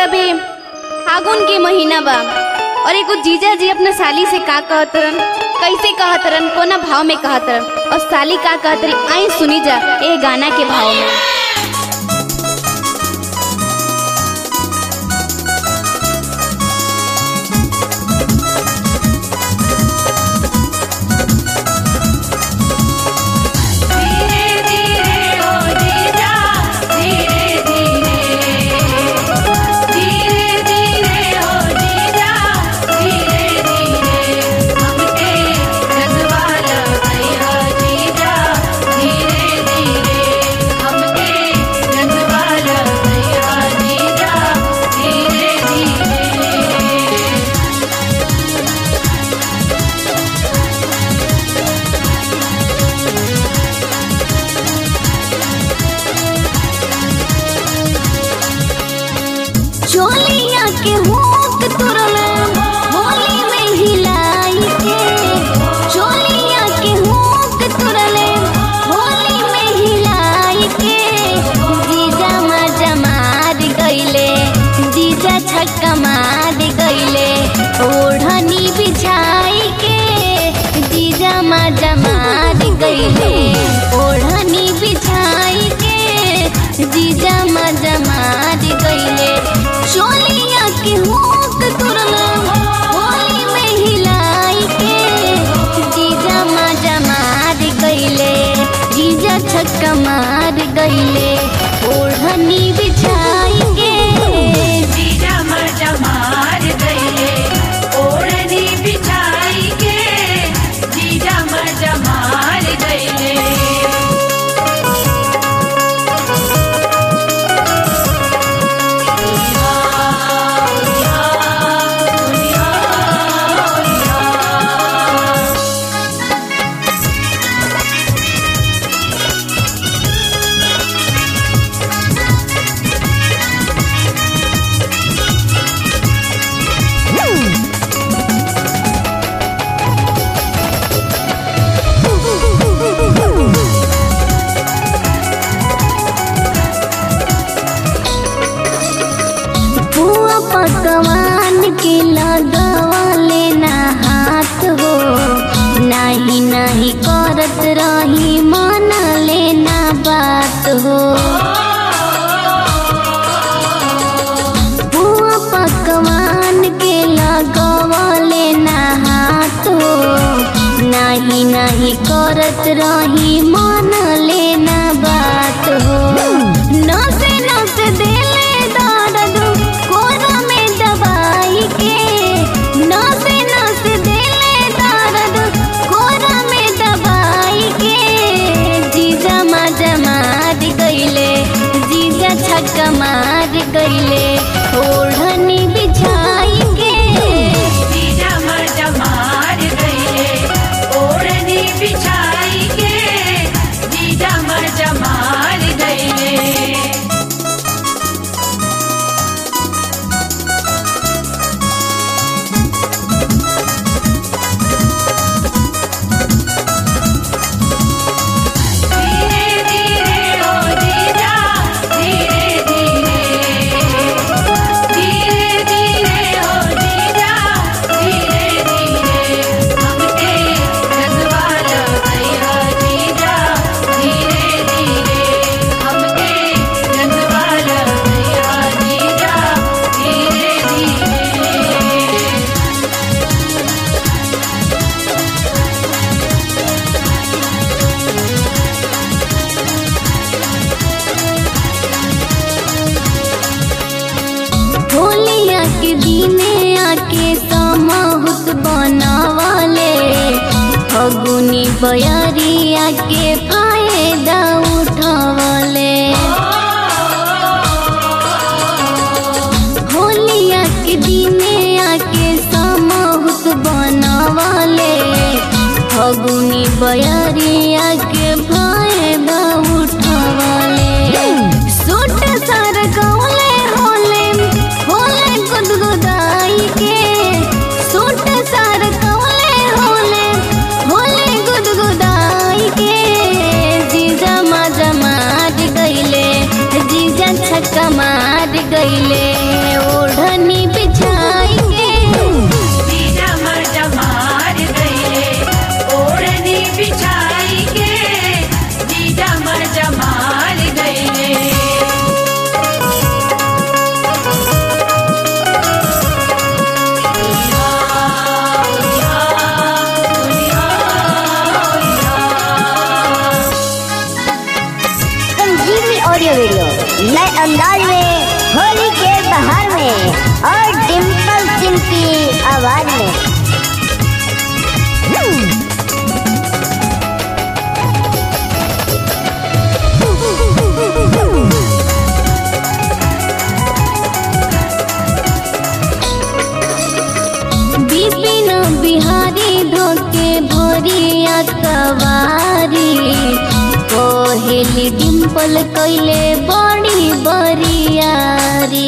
अभी फागुन के महीना बा और एगो जीजा जी अपना साली से का कहत रहन कैसे कहत रहन कोना भाव में कहत रहन और साली का कहत रही आई सुनी जा ए गाना के भाव में धीरे धीरे ओ जीजा धीरे धीरे धीरे धीरे ओ जीजा धीरे धीरे हमके रंगवाला भैया जीजा धीरे धीरे हमके रंगवाला भैया जीजा धीरे धीरे चोलिया के हुक तुरल होली में हिलाई के चोलिया के हुक तुरल होली में हिलाई के जीजा मजा मार गईले जीजा छक्का मार गईले ओढ़नी बिछाई के जीजा मजा मार गईले ओढ़नी बिछाई के जीजा मजा मार गईले चोलिया के हुक तुरल होली में हिलाई के जीजा मजा मार गईले जीजा छक्का मार गईले ओढ़नी बिछाई के जीजा मजा मार गईले ओढ़नी बिछाई के जीजा मजा मार गईले पुआ पकवान के लगवले ना हाथ हो नाही नाही करत रही मन लेना बात हो पुआ पकवान के लगवले ना हाथ हो नाही नाही करत रही मन लेना बात हो नसे नसे दिले दर्द कोरा में दबाई के नसे नसे दिले दर्द कोरा में दबाई के जीजा मजा मार गईले जीजा छक्का मार गईले ओढ़नी बिछाई के जीजा मजा मार गईले ओढ़नी बिछाई के जीजा मजा मार गईले धीरे धीरे ओ जीजा धीरे धीरे धीरे धीरे ओ जीजा धीरे धीरे हमके रंगवाला भैया जीजा धीरे धीरे हमके रंगवाला भैया जीजा धीरे धीरे होलिया के दिने आके समहुत बनावले फगुनी बयरिया के फायदा उठवले होलिया के दिने आके समहुत बनावले फगुनी बयरिया के फायदा उठवले सूट सर गौले होले होले गुदगुदाई के सूट सर गौले होले होले गुदगुदाई के जीजा मजा मार गईले जीजा छक्का मार गईले ओ ऑडियो वीडियो नए अंदाज में होली के बहार में और डिम्पल सिंह की आवाज में बिपिन बिहारी धोके भोरिया कवारी कोहेली डिम्पल कैले बड़ी बरियारी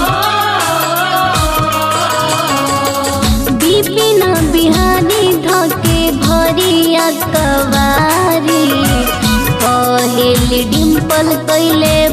बिपिन बिहारी धोके भोरिया कवारी कोहेली डिम्पल कैले